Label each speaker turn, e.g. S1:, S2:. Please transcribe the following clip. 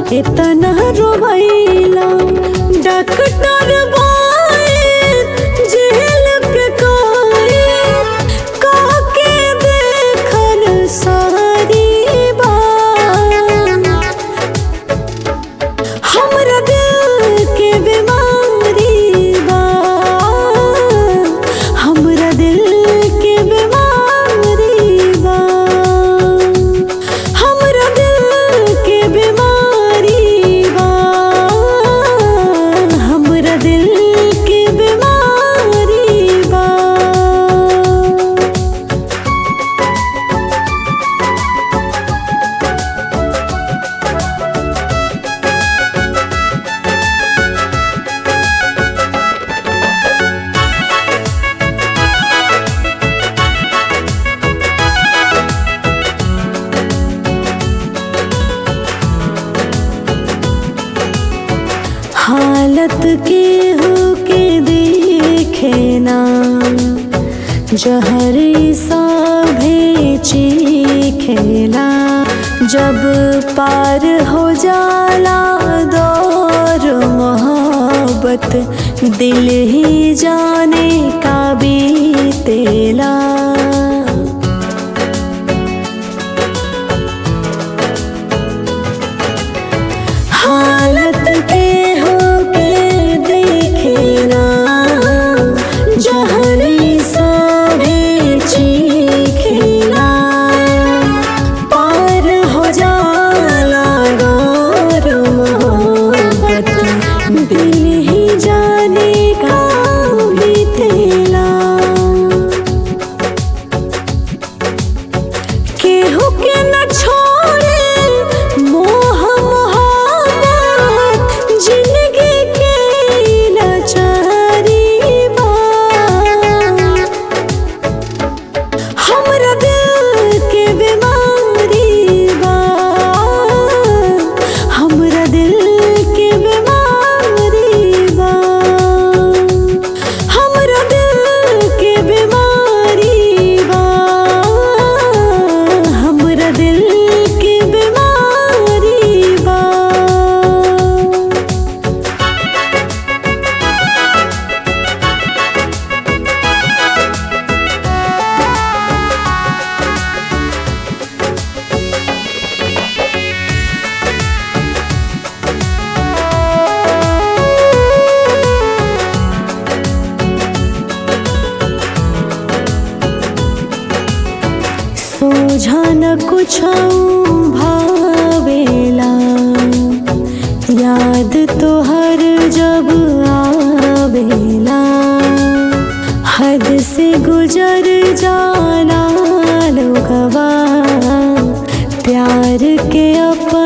S1: इतना रोवैला डॉक्टर बोए जेल के कोई काके देखल सारी बात हमरा दिल के बीमारी बा हमरा दिल के बीमारी बा हमरा दिल के बीमारी बा हमरा दिल के बीमारी बा हालत के हो के देखे ना जहर सा खेला जब पार हो जाला दौर मोहब्बत दिल ही जाने का बीतेला हालत के हो के देखे ना जहरी सारे चीखेला पार हो जाला गौर मोहब्बत दिल ही जाने का बीतेला केहू के न छोड़े मोह मोहब्बत जिंदगी के लाचारी बा हमरा दिल के बीमारी बा हमरा दिल के बीमारी बा हमरा दिल के बीमारी बा हमरा दिल के बीमारी बा सोझा न कुछ भावेला याद तो हर जब आवेला हद से गुजर जाला लोगवा प्यार के अपन